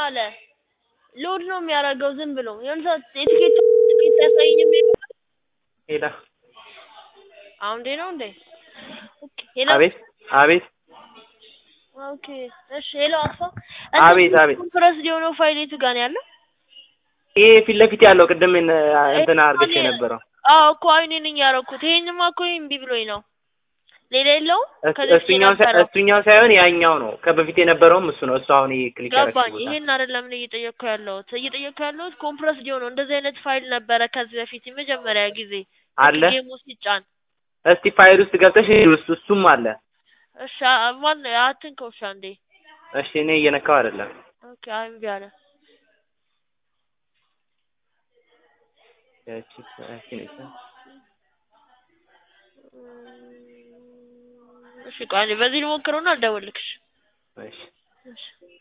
አለ ሎድ ነው የሚያደርገው ዝም ብሎ የሆነ ሰዓት የትኬት ትኬት አያሳየኝም ነበር ሄዳ አሁን እንዴ ነው እንዴ ኦኬ ሄሎ አቤት አቤት ኦኬ እሺ ሄሎ አስፋ አቤት አቤት ኮንፈረንስ የሆነው ፋይል የቱ ጋር ነው ያለው ይሄ ፊት ለፊት ያለው ቅድም እንትን አድርገሽ የነበረው አዎ እኮ አይኔ ነኝ ያደረኩት ይሄንማ እኮ እምቢ ብሎኝ ነው ሌላ የለውም ከዚህ በፊት እሱኛው ሳይ- የነበረው እሱኛው ሳይሆን ያኛው ነው ከበፊት የነበረውም እሱ ነው እሱ አሁን ይሄ ክሊክ ገባኝ ያደረግሽ ቦታ ይሄን አይደለም እኔ እየጠየቅኩ ያለሁት እየጠየቅኩ ያለሁት ኮምፕረስ ዲዮ ነው እንደዚህ አይነት ፋይል ነበረ ከዚህ በፊት የመጀመሪያ ጊዜ አለ ጌሙ ሲጫን እስቲ ፋይል ውስጥ ገብተሽ እዩ፣ እሱ እሱም አለ እሺ አ- ማን አትንከው እሺ አንዴ እሺ እኔ እየነካው አይደለም ኦኬ አይ እምቢ አለ ያቺ ያቺ ነች እሺ ቆይ አንዴ በዚህ ልሞክረውና አልደውልልክሽ እሺ እሺ